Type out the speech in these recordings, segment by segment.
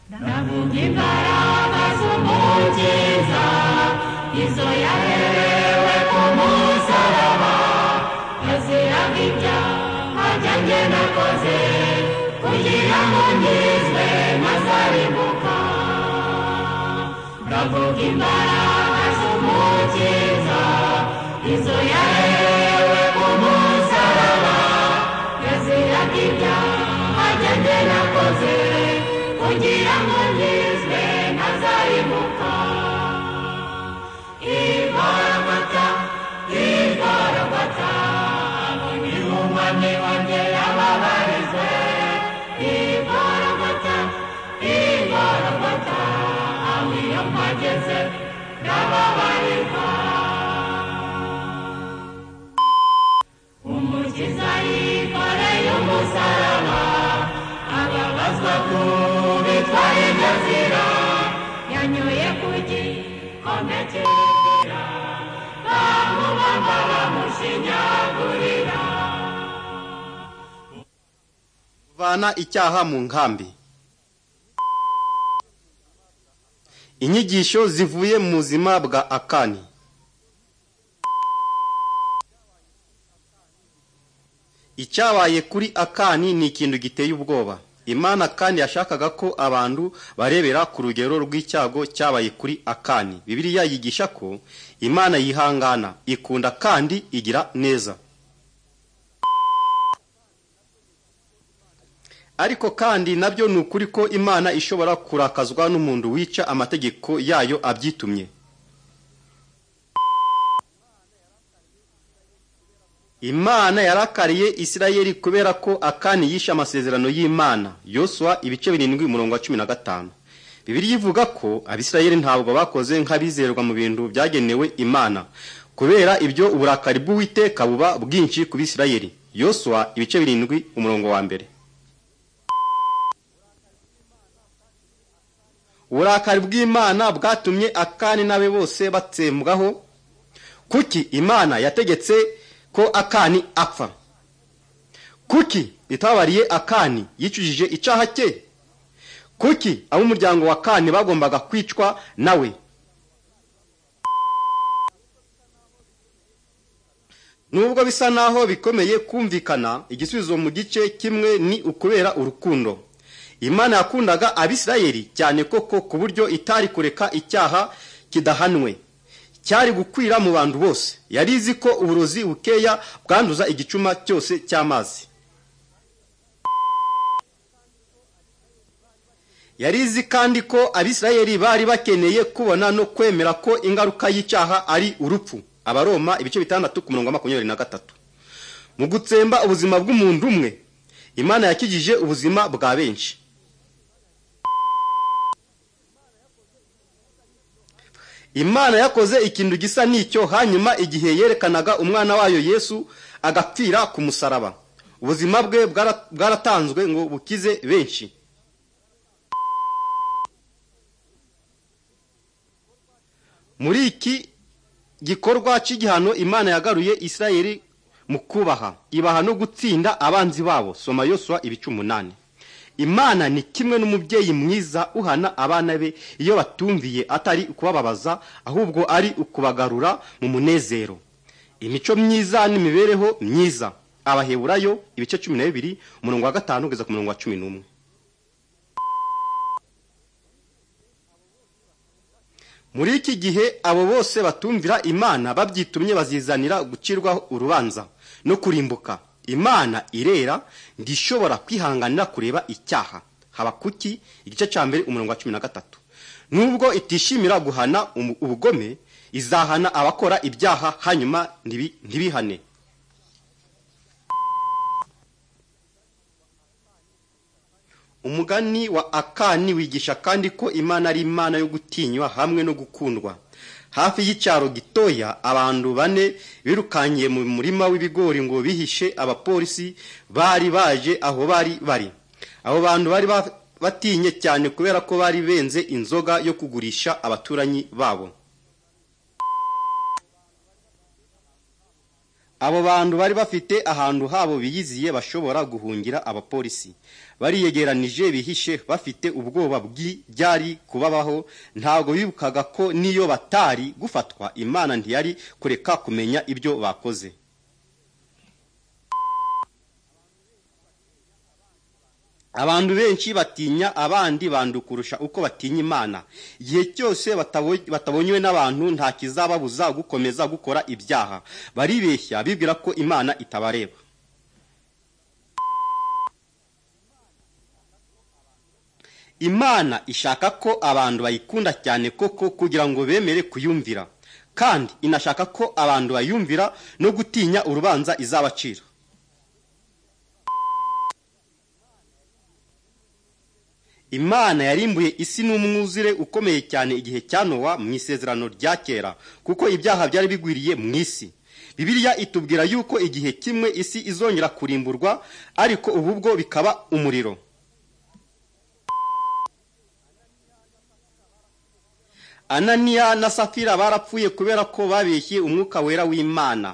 Na Bugim parada sub montiza, Izoiareu e como sarava, Ezira vitya, ajanje na koze, Kujira monizwe masaribuka. Na Bugim parada sub montiza, Izoiareu e como sarava, Ezira vitya, ajanje na koze, Kujira monizwe masaribuka. Ivarabata, Ivarabata, aboni umami wanjye yababarizwe. Ivarabata, Ivarabata, aho iyo mpageze ndababarirwa. Umukiza yikoreye umusaraba, ababazwa kubi twari gazira, yanyoye ku gikomeke inzira, bamubamba bamushinyagurira. Vana icyaha mu nkambi. Inyigisho zivuye mu buzima bwa Akani. Icyabaye kuri Akani ni ikintu giteye ubwoba. Imana kandi yashakaga ko abantu barebera ku rugero rw'icyago cyabaye kuri Akani. Bibiliya yigisha ko Imana yihangana, ikunda kandi igira neza. Ariko kandi nabyo ni ukuri ko Imana ishobora kurakazwa n'umuntu wica amategeko yayo abyitumye. Imana yarakariye Isirayeli kubera ko Akani yishe amasezerano y'Imana. Yoswa ibice birindwi umurongo wa cumi na gatanu. Bibiliya ivuga ko Abisirayeli ntabwo bakoze nk'abizerwa mu bintu byagenewe Imana. Kubera ibyo uburakari bw'Uwiteka buba bwinshi ku Bisirayeli. Yoswa ibice birindwi umurongo wa mbere. uburakari bw'imana bwatumye akani n'abe bose batsembwaho kuki imana yategetse ko akani apfa kuki itabariye akani yicujije icyaha cye kuki ab'umuryango wa kani bagombaga kwicwa nawe nubwo bisa naho bikomeye kumvikana igisubizo mu gice kimwe ni ukubera urukundo imana yakundaga abisirayeli cyane koko ku buryo itari kureka icyaha kidahanwe cyari gukwira mu bantu bose yari izi ko uburozi bukeya bwanduza igicuma cyose cy'amazi yari izi kandi ko abisirayeli bari bakeneye kubona no kwemera ko ingaruka y'icyaha ari urupfu abaroma ibice bitandatu ku murongo wa makumyabiri na gatatu mu gutsemba ubuzima bw'umuntu umwe imana yakijije ubuzima bwa benshi imana yakoze ikintu gisa n'icyo hanyuma igihe yerekanaga umwana wayo yesu agapfira ku musaraba ubuzima bwe bwara- bwaratanzwe ngo bukize benshi muri iki gikorwa cy'igihano imana yagaruye isirayeli mu kubaha ibaha no gutsinda abanzi babo soma yoswa ibice umunani imana ni kimwe n'umubyeyi mwiza uhana abana be iyo batumviye atari ukubababaza ahubwo ari ukubagarura mu munezero imico myiza n'imibereho myiza abaheburayo ibice cumi na bibiri umurongo wa gatanu kugeza ku murongo wa cumi n'umwe muri iki gihe abo bose batumvira imana babyitumye bazizanira gucirwaho urubanza no kurimbuka imana irera ndishobora kwihanganira kureba icyaha habakuki igice cya mbere umurongo wa cumi na gatatu nubwo itishimira guhana umu- ubugome izahana abakora ibyaha hanyuma ntibi- ntibihane umugani wa akani wigisha kandi ko imana ari imana yo gutinywa hamwe no gukundwa hafi y'icyaro gitoya abantu bane birukangiye mu murima w'ibigori ngo bihishe abapolisi bari baje aho bari bari abo bantu bari ba- batinye cyane kubera ko bari benze inzoga yo kugurisha abaturanyi babo abo bantu bari bafite ahantu habo biyiziye bashobora guhungira abapolisi bariyegeranije bihishe bafite ubwoba bw'ibyari kubabaho ntabwo bibukaga ko niyo batari gufatwa imana ntiyari kureka kumenya ibyo bakoze abantu benshi batinya abandi bantu kurusha uko batinya imana igihe cyose batabo- batabonywe n'abantu nta kizababuza gukomeza gukora ibyaha baribeshya bibwira ko imana itabareba imana ishaka ko abantu bayikunda cyane koko kugira ngo bemere kuyumvira kandi inashaka ko abantu bayumvira no gutinya urubanza izabacira imana yarimbuye isi n'umwuzure ukomeye cyane igihe cya nowa mu isezerano rya kera kuko ibyaha byari bigwiriye mu isi bibiliya itubwira yuko igihe kimwe isi izongera kurimburwa ariko ubu bwo bikaba umuriro ananiya na safira barapfuye kubera ko babeshye umwuka wera w'imana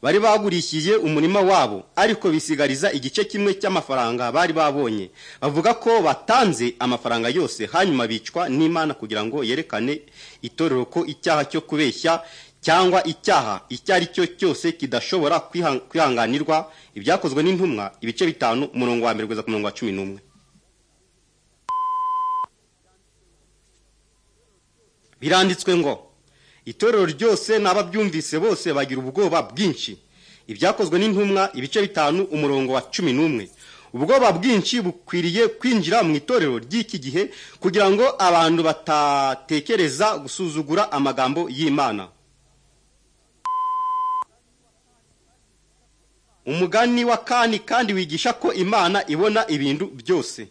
bari bagurishije umurima wabo ariko bisigariza igice kimwe cy'amafaranga bari babonye bavuga ko batanze amafaranga yose hanyuma bicwa n'imana kugira ngo yerekane itorero ko icyaha cyo kubeshya cyangwa icyaha icyo ari cyo cyose kidashobora kwiha- kwihanganirwa ibyakozwe n'intumwa ibice bitanu umurongo wa mbere kugeza ku murongo wa cumi n'umwe biranditswe ngo itorero ryose n'ababyumvise bose bagira ubwoba bwinshi ibyakozwe n'intumwa ibice bitanu umurongo wa cumi n'umwe ubwoba bwinshi bukwiriye kwinjira mu itorero ry'iki gihe kugira ngo abantu batatekereza gusuzugura amagambo y'imana umugani wa kani kandi wigisha ko imana ibona ibintu byose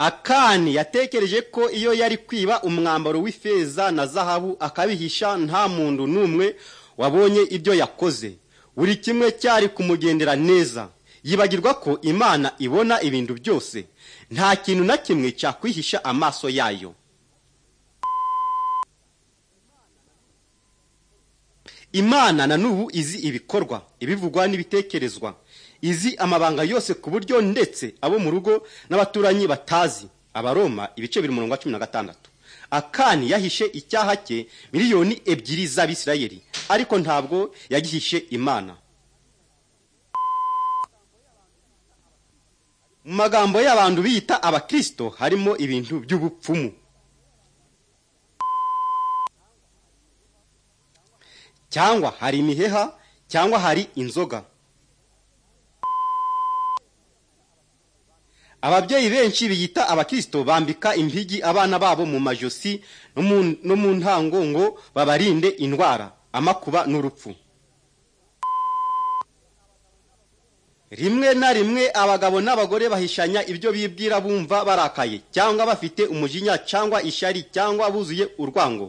akani yatekereje ko iyo yari kwiba umwambaro w'ifeza na zahabu akabihisha nta muntu n'umwe wabonye ibyo yakoze buri kimwe cyari kumugendera neza yibagirwa ko imana ibona ibintu byose nta kintu na kimwe cyakwihisha amaso yayo imana na n'ubu izi ibikorwa ibivugwa n'ibitekerezwa izi amabanga yose ku buryo ndetse abo mu rugo n'abaturanyi batazi abaroma ibice biri murongo wa cumi na gatandatu akani yahishe icyaha cye miliyoni ebyiri z'abisirayeli ariko ntabwo yagihishe imana mu magambo y'abantu biyita abakirisito harimo ibintu by'ubupfumu cyangwa hari imiheha cyangwa hari inzoga ababyeyi benshi biyita abakirisito bambika impigi abana babo mu majosi no mu- no mu ntango ngo babarinde indwara amakuba n'urupfu rimwe na rimwe abagabo n'abagore bahishanya ibyo bibwira bumva barakaye cyangwa bafite umujinya cyangwa ishyari cyangwa buzuye urwango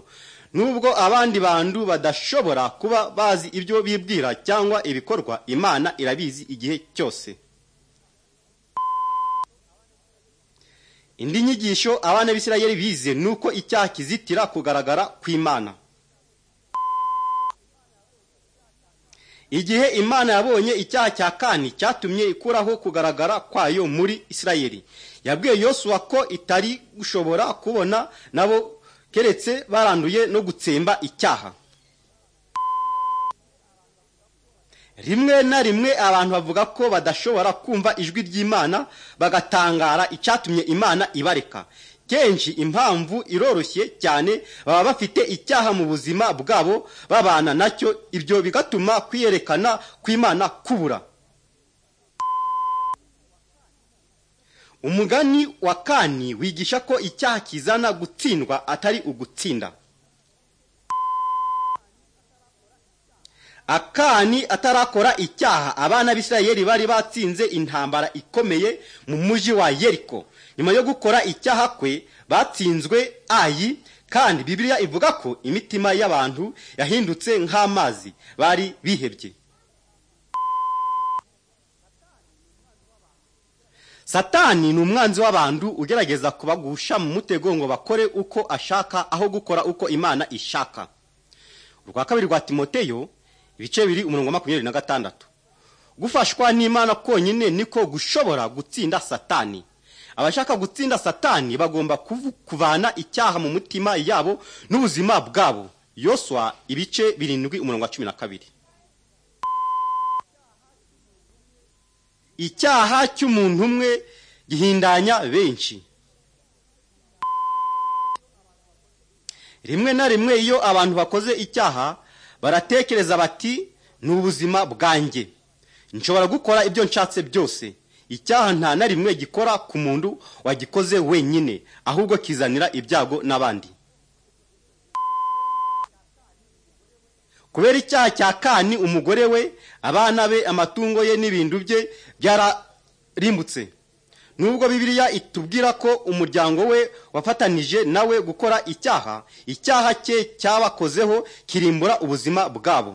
nubwo abandi bantu badashobora kuba bazi ibyo bibwira cyangwa ibikorwa imana irabizi igihe cyose indi nyigisho abana b'isirayeli bize ni uko icyaha kizitira kugaragara kw'imana igihe imana yabonye icyaha cya kani cyatumye ikuraho kugaragara kwayo muri isirayeli yabwiye yosuwa ko itari gushobora kubona nabo keretse baranduye no gutsemba icyaha rimwe na rimwe abantu bavuga ko badashobora kumva ijwi ry'imana bagatangara icyatumye imana ibareka kenshi impamvu iroroshye cyane baba bafite icyaha mu buzima bwabo babana nacyo ibyo bigatuma kwiyerekana kw'imana kubura umugani wa kani wigisha ko icyaha kizana gutsindwa atari ugutsinda akani atarakora icyaha abana b'isirayeli bari batsinze intambara ikomeye mu mujyi wa yeriko nyuma yo gukora icyaha kwe batsinzwe ayi kandi bibiliya ivuga ko imitima y'abantu yahindutse nk'amazi bari bihebye satani ni umwanzi w'abantu ugerageza kubagusha mu mutego ngo bakore uko ashaka aho gukora uko imana ishaka urwa kabiri rwa timoteyo ibice biri umurongo wa makumyabiri na gatandatu gufashwa n'imana konyine niko gushobora gutsinda satani abashaka gutsinda satani bagomba kuvu- kuvana icyaha mu mutima yabo n'ubuzima bwabo yoswa ibice birindwi umurongo wa cumi na kabiri icyaha cy'umuntu umwe gihindanya benshi rimwe na rimwe iyo abantu bakoze icyaha baratekereza bati ni ubuzima bwanjye nshobora gukora ibyo nshatse byose icyaha nta na rimwe gikora ku muntu wagikoze wenyine ahubwo kizanira ibyago n'abandi kubera icyaha cya kani umugore we abana be amatungo ye n'ibintu bye byararimbutse nubwo bibiliya itubwira ko umuryango we wafatanije nawe gukora icyaha icyaha cye cyabakozeho kirimbura ubuzima bwabo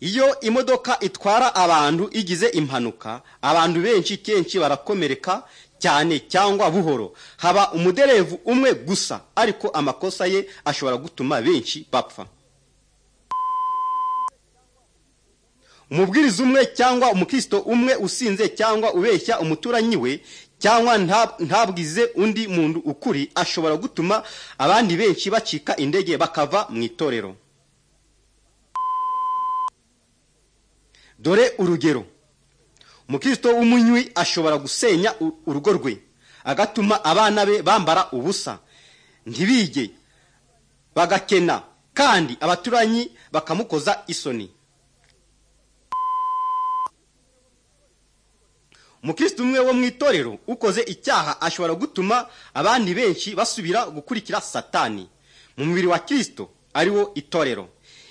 iyo imodoka itwara abantu igize impanuka abantu benshi kenshi barakomereka cyane cyangwa buhoro haba umuderevu umwe gusa ariko amakosa ye ashobora gutuma benshi bapfa umubwiriza umwe cyangwa umukristo umwe usinze cyangwa ubeshya umuturanyi we cyangwa nta- ntabwize undi muntu ukuri ashobora gutuma abandi benshi bacika indege bakava mu itorero dore urugero umukristo w'umunywi ashobora gusenya u- urugo rwe agatuma abana be bambara ubusa ntibige bagakena kandi abaturanyi bakamukoza isoni umukristo umwe wo mu itorero ukoze icyaha ashobora gutuma abandi benshi basubira gukurikira satani mu mubiri wa kirisito ariwo itorero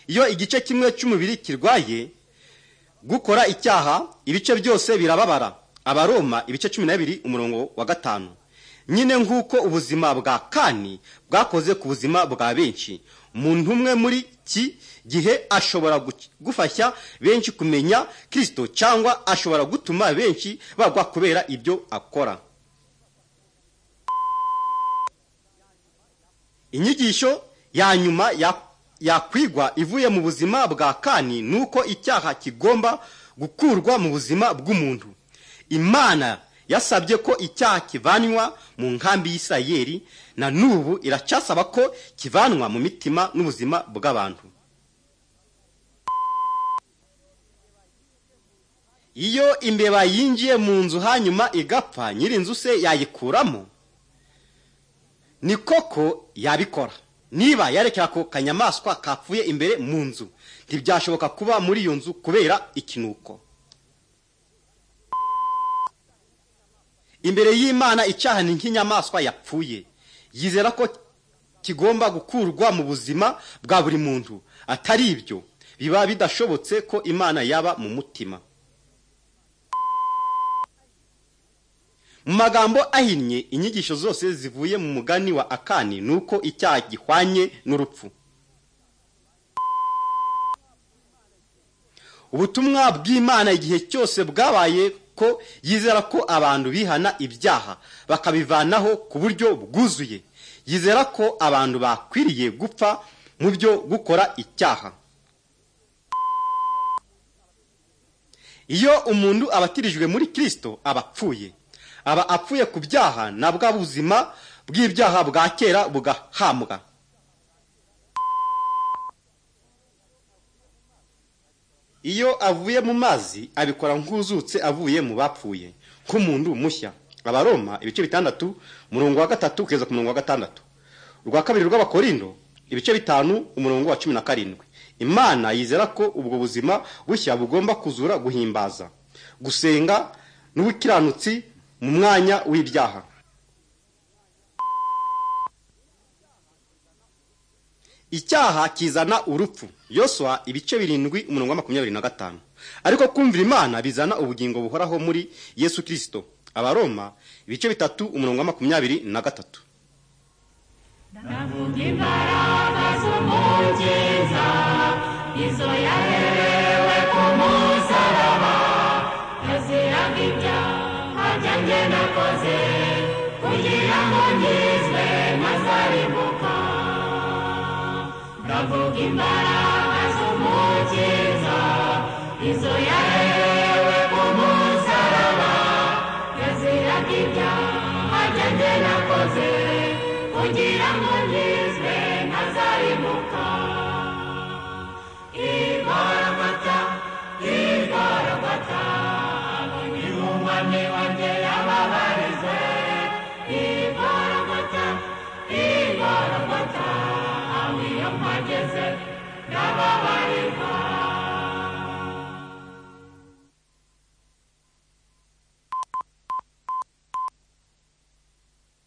iyo igice kimwe cy'umubiri kirwaye gukora icyaha ibice byose birababara abaroma ibice cumi na bibiri umurongo wa gatanu nyine nk'uko ubuzima bwa kani bwakoze ku buzima bwa benshi umuntu umwe muri iki gihe ashobora gu- gufashya benshi kumenya kirisito cyangwa ashobora gutuma benshi bagwa kubera ibyo akora inyigisho ya nyuma ya- yakwigwa ivuye mu buzima bwa kani ni uko icyaha kigomba gukurwa mu buzima bw'umuntu imana yasabye ko icyaha kivanwa mu nkambi y'isirayeri na n'ubu iracasaba ko kivanwa mu mitima n'ubuzima bw'abantu iyo imbeba yinjiye mu nzu hanyuma igapfa nyir'inzu se yayikuramo ni koko yabikora niba yarekera ako kanyamaswa kapfuye imbere mu nzu ntibyashoboka kuba muri iyo nzu kubera ikinuko imbere y'imana icyaha ni nk'inyamaswa yapfuye yizera ko kigomba gukurwa mu buzima bwa buri muntu atari ibyo biba bidashobotse ko imana yaba mu mutima mu magambo ahinnye inyigisho zose zivuye mu mugani wa akani ni uko icyaha gihwanye n'urupfu ubutumwa bw'imana igihe cyose bwabaye ko yizera ko abantu bihana ibyaha bakabivanaho ku buryo bwuzuye yizera ko abantu bakwiriye gupfa mu byo gukora icyaha iyo umuntu abatirijwe muri kirisito aba apfuye aba apfuye ku byaha na bwa buzima bw'ibyaha bwa kera bugahambwa iyo avuye mu mazi abikora nk'uzutse avuye mu bapfuye nk'umuntu mushya abaroma ibice bitandatu umurongo wa gatatu kugeza ku murongo wa gatandatu urwa kabiri rw'abakorindo ibice bitanu umurongo wa cumi na karindwi imana yizera ko ubwo buzima bushya bugomba kuzura guhimbaza gusenga n'ubukiranutsi mu mwanya w'ibyaha icyaha kizana urupfu yoswa ibice birindwi umurongo wa makumyabiri na gatanu ariko kumvira imana bizana ubugingo buhoraho muri yesu kirisito abaroma ibice bitatu umurongo wa makumyabiri na gatatu Navuga imbaraga z'umukiza, izo yaherewe ku musaraba, izi ibyo nakoze kugira ngo ngizwe mazarimbuka ndavuga imbaraga z'umukiza izo yaherewe ku musaraba yaziraga ibyaha byanjye nakoze kugira ngo ngizwe mazarimbuka igorogota igorogota umwami wanjye yababarize igorogota igorogota aho iyo mpageze ndaba